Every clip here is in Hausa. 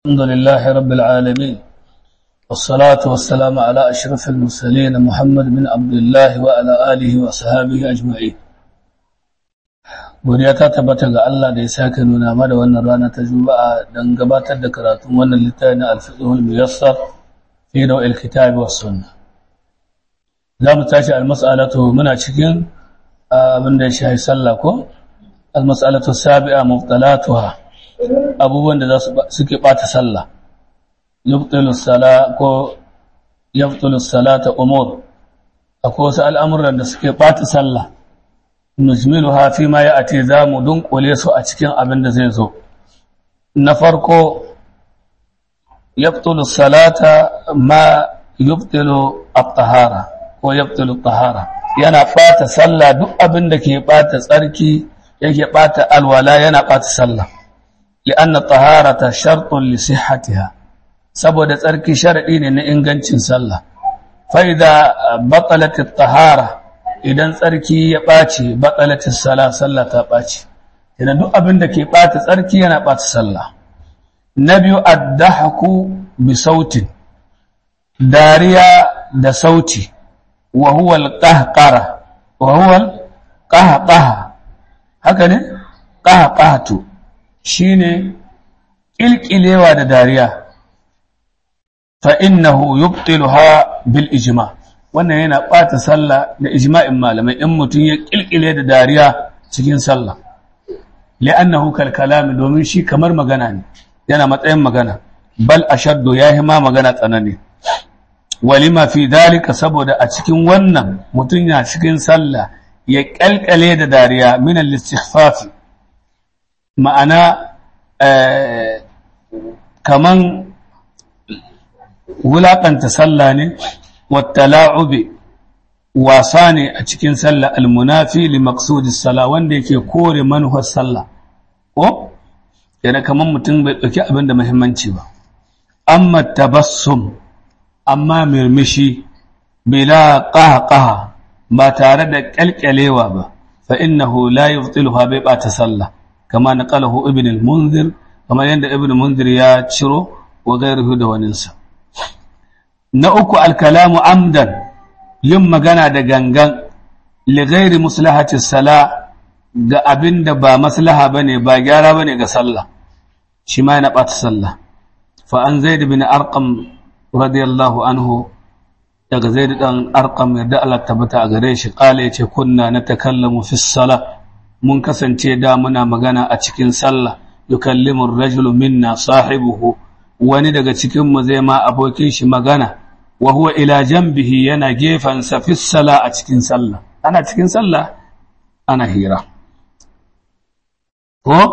الحمد لله رب العالمين والصلاة والسلام على أشرف المرسلين محمد بن عبد الله وعلى آله وصحابه أجمعين godiya ta tabbata ga Allah da ya sake nuna mana wannan rana ta Juma'a don gabatar da karatun wannan littafi na Al-Fiqhul Muyassar fi Dawil Kitab was Sunnah za mu tashi al-mas'alatu muna cikin abin da ya shafi sallah ko al-mas'alatu sabi'a mubtalatuha abubuwan da suke ɓata sallah yubtilus sala ko yubtilus salata umur akwai wasu al'amuran da suke ɓata sallah nujmiluha fi ma ya'ti zamu dunkule su a cikin abin da zai zo na farko yubtilus salata ma yubtilu at-tahara ko yubtilu at-tahara yana ɓata sallah duk abin da ke ɓata tsarki yake ɓata alwala yana ɓata sallah لأن الطهارة شرط لصحتها saboda tsarki sharadi ne na ingancin sallah faida batalatit tahara idan tsarki ya ɓaci batalatis sala sallah ta ɓaci idan duk abin da ke ɓata tsarki yana ɓata sallah na biyu addahaku bi sautin dariya da sauti wa huwa alqahqara wa huwa alqahqaha haka ne qahqahatu shi ne ƙilƙilewa da dariya fa'innahu yubtiluha bil ijima wannan yana ɓata sallah da ijma'in malamai in mutum ya ƙilƙile da dariya cikin sallah li'annahu kalkalami domin shi kamar magana ne yana matsayin magana bal ashaddu ya ma magana tsanani walima fi dalika saboda a cikin wannan mutum ya cikin sallah ya ƙalƙale da dariya min al-istighfafi ma'ana kaman wulaƙanta sallah ne wattala'ube wasa ne a cikin sallah almunafi li maqsudis sala wanda yake kore manuhar sallah ko yana kaman mutum bai ɗauki abin da muhimmanci ba amma tabassum amma mirmishi bila qahqaha ba tare da ƙyalƙyalewa ba fa innahu la yubtiluha bai ɓata sallah كما نقله ابن المنذر كما يند ابن المنذر يا شرو وغيره دوننسا نأكو الكلام عمدا يم مغانا دا غنغان لغير مصلحة الصلاة ga abin da ba maslaha bane ba gyara bane ga sallah shi ma yana ɓata sallah fa an zaid bin arqam radiyallahu anhu daga zaid dan arqam yadda Allah tabbata a gare shi kale yace kunna natakallamu fi salah mun kasance da muna magana a cikin sallah yukallimu ar-rajulu minna sahibuhu wani daga cikin mu zai ma abokin shi magana wa huwa ila janbihi yana gefan sa fi sala a cikin sallah ana cikin sallah ana hira ko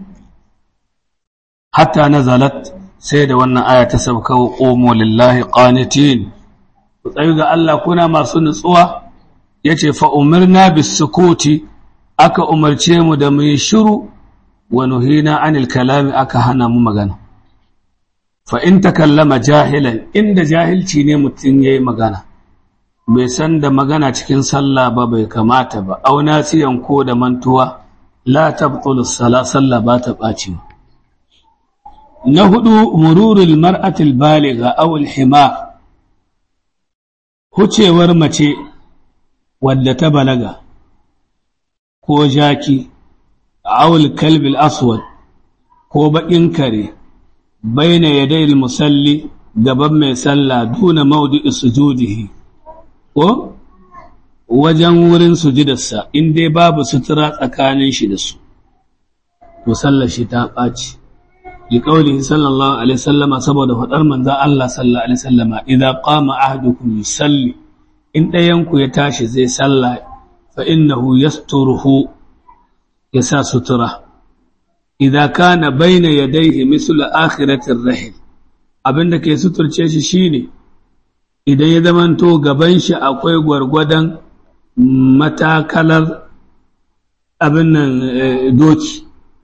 hatta nazalat sai da wannan aya ta sauka wa qumu lillahi qanitin ku tsayu ga Allah kuna masu nutsuwa yace fa umirna bis sukuti aka umarce mu da mu yi shiru wa nuhina anil kalami aka hana mu magana fa in takallama jahilan inda jahilci ne mutum yayi magana bai san da magana cikin sallah ba bai kamata ba au nasiyan ko da mantuwa la tabtulu sala sallah ba ta baci na hudu mururul mar'atil baligha aw al himar hucewar mace wadda ta balaga ko jaki awul kalbil aswad ko baƙin kare baina yadayil musalli gaban mai sallah duna maudu'i sujudihi ko wajen wurin sujudarsa in dai babu sutura tsakanin shi da su to sallar shi ta ɓaci li qaulihi sallallahu alaihi wasallama saboda faɗar manzo Allah sallallahu alaihi wasallama idza qama ahadukum yusalli in ɗayan ku ya tashi zai sallah فإنه يستره يسا سترة إذا كان بين يديه مثل آخرة الرحل abin da ke suturce shi shine idan ya zamanto gaban shi akwai gwargwadon matakalar abin nan doki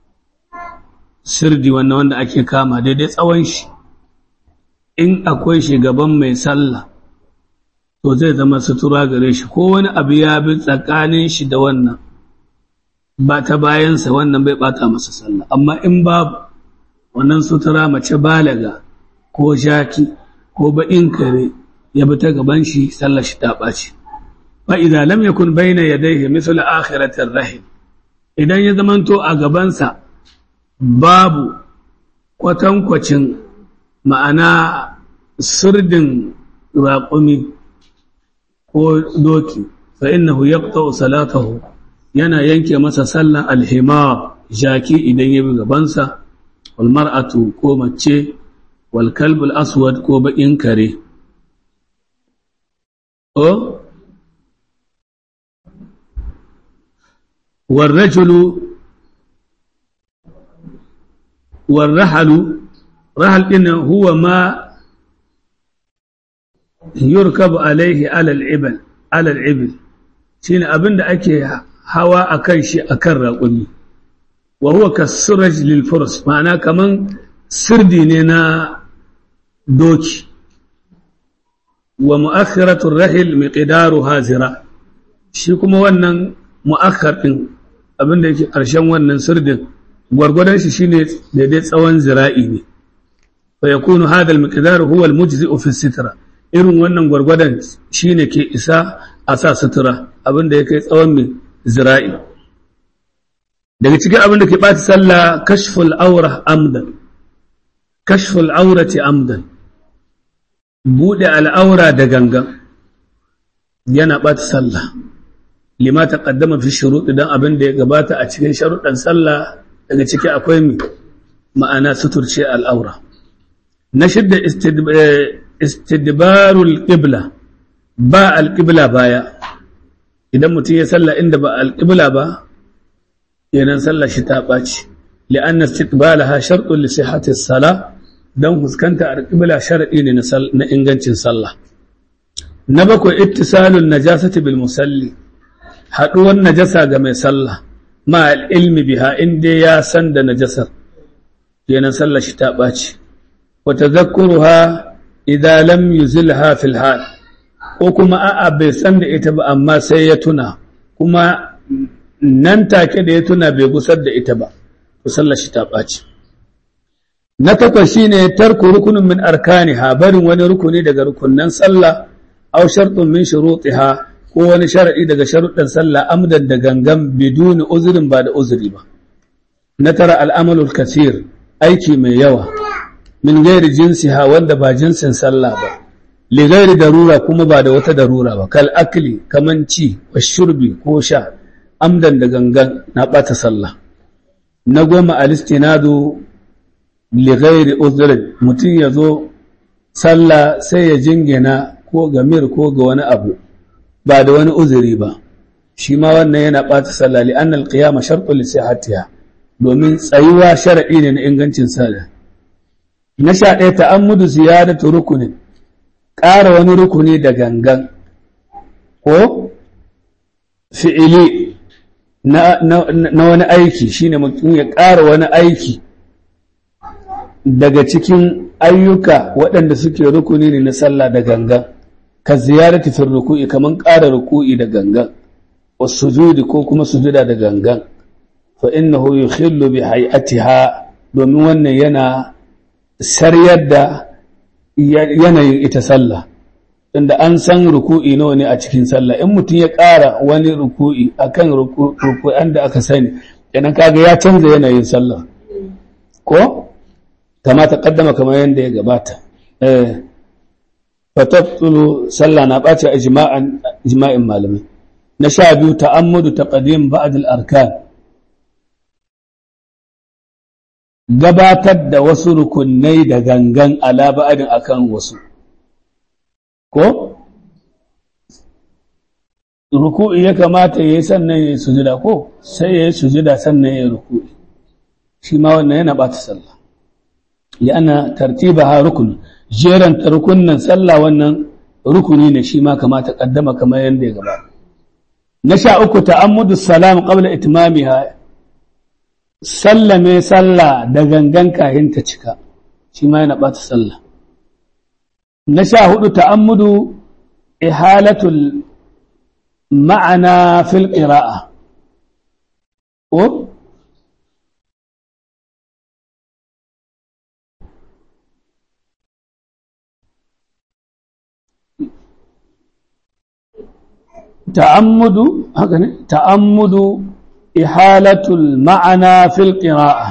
sirdi wannan wanda ake kama daidai tsawon shi in akwai shi gaban mai sallah to zai zama sutura gare shi ko wani abu ya bi tsakanin shi da wannan ba ta bayansa wannan bai bata masa sallah amma in babu wannan sutura mace balaga ko jaki ko baƙin kare ya bi ta gaban shi sallar shi ta ɓaci fa idza lam yakun bayna yadayhi misl akhiratir rahim idan ya zamanto a gabansa babu kwatankwacin ma'ana sirdin raƙumi ko doki fa innahu yaqta'u salatahu yana yanke masa sallar alhimar jaki idan ya bi gabansa wal mar'atu ko mace wal kalbul aswad ko baƙin kare o والرجل والرحل رحل إنه هو ما يركب عليه على العبل على العبل شين أبن أكي هوا أكن شيء أكن رقمي وهو كالسرج للفرس معناه كمان سردي نينا دوكي ومؤخرة الرحل مقدارها زراع shi kuma wannan mu'akkar ɗin abinda yake ƙarshen wannan sirdin gwargwadon shi shine daidai tsawon zira'i ne fa yakunu hadha al-miqdar huwa al-mujzi'u fi sitra irin wannan gwargwadon shine ke isa a sa sutura abinda yake tsawon mai zira'i daga cikin abinda ke ɓata sallah kashful aura amdan kashful aurati amdan buɗe al'aura da gangan yana ɓata sallah lima ta ƙaddama fi shuruɗi don abin da ya gabata a cikin sharuɗan sallah daga ciki akwai mi ma'ana suturce al'aura na shidda istidbarul ƙibla ba alƙibla baya idan mutum ya sallah inda ba alƙibla ba yanan sallah shi ta ɓaci li'anna istidbalaha sharɗun li sihhatis sala don fuskanta alƙibla sharaɗi ne na ingancin sallah na bakwai ittisalun najasati bil musalli haɗuwar najasa ga mai sallah ma ilmi biha inda ya san da najasar kenan sallah shi ta ɓaci wa tadhakkuruha idza lam yuzilha fil hal ko kuma a'a bai san da ita ba amma sai ya tuna kuma nan take da ya tuna bai gusar da ita ba to sallah shi ta ɓaci na takwas shine tarku rukunin min arkaniha barin wani rukuni daga rukunnan sallah aw shartun min shurutiha ko wani sharadi daga sharuɗan sallah amdan da gangan biduni uzurin ba da uzuri ba na tara al'amalul kasir aiki mai yawa min gairi jinsiha wanda ba jinsin sallah ba li gairi darura kuma ba da wata darura ba kal akli kaman ci wa shurbi ko sha amdan da gangan na ɓata sallah na goma alistinadu lighairi uzrin mutum ya zo sallah sai ya jingina ko ga mir ko ga wani abu ba da wani uzuri ba shi ma wannan yana ɓata sallah li annal qiyama shartun li sihhatiha domin tsayuwa sharadi ne na ingancin sallah na sha ɗaya ta'ammudu ziyadatu rukunin ƙara wani rukuni da gangan ko fi'ili na, na wani aiki shine mutum ya ƙara wani aiki daga cikin ayyuka waɗanda suke rukuni ne na sallah da gangan ka ziyarati fi ruku'i kaman ƙara ruku'i da gangan wa sujudi ko kuma sujuda da gangan fa innahu yukhillu bi hay'atiha domin wannan yana saryar da yanayin ita sallah inda an san ruku'i nawa ne a cikin sallah in mutum ya ƙara wani ruku'i akan ruku'an da aka sani kenan kaga ya canza yanayin sallah ko kama ta kaddama kamar yadda ya gabata fatabtulu sallah na ɓace a jima'in malamai na sha biyu ta'ammudu taqdim ba'd al-arkan gabatar da wasu rukunai da gangan ala ba'din akan wasu ko ruku'i ya kamata yayi sannan yayi sujuda ko sai yayi sujuda sannan yayi ruku'i shi ma wannan yana ɓata sallah لأن ترتيبها ركن جيران ركن صلى wannan rukuni ne shi ma kama ta kaddama kamar yanda ya gaba na sha uku ta'ammudu salam qabla itmamiha sallame sallah da gangan kahin ta cika shi ma yana bata sallah na sha hudu ta'ammudu ihalatul ma'ana fil qira'a ko ta'ammudu haka ne ta'ammudu ihalatul ma'ana fil qira'a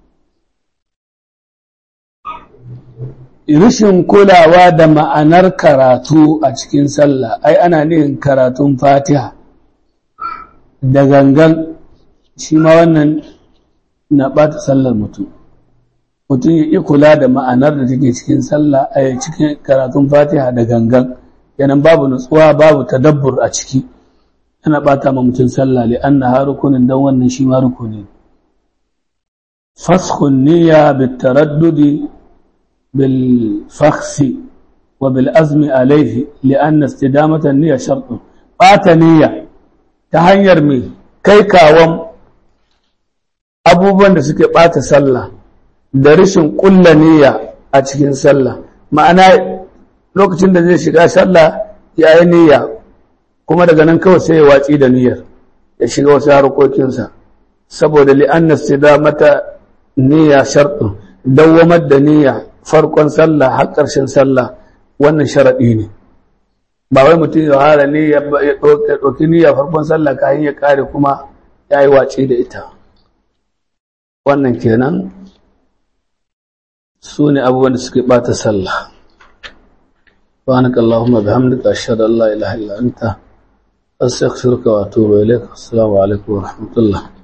rishin kulawa da ma'anar karatu a cikin sallah ai ana nihin karatun fatiha da gangan shi ma wannan na ɓata sallar mutum mutum ya ƙi kula da ma'anar da take cikin sallah a cikin karatun fatiha da gangan yanan babu nutsuwa babu tadabbur a ciki ana ɓata ma mutum sallah li an na rukunin don wannan shi ma rukuni faskhun niyya bit taraddudi bil fakhsi wa bil azmi alaihi li anna istidamata niyya shartun ɓata niyya ta hanyar mai kai kawon abubuwan da suke ɓata sallah da rashin ƙulla niyya a cikin sallah ma'ana lokacin da zai shiga sallah ya yi niyya kuma daga nan kawai sai ya watsi da niyyar ya shiga wasu harkokinsa saboda li'annas da mata niyya sharɗin dawwamar da niyya farkon sallah har ƙarshen sallah wannan sharaɗi ne ba wai mutum ya hara niyya ya ɗauki niyya farkon sallah kayan ya ƙare kuma ya yi watsi da ita wannan kenan su ne abubuwan da suke ɓata sallah سبحانك اللهم بحمدك أشهد أن لا إله إلا أنت أستغفرك وأتوب إليك السلام عليكم ورحمة الله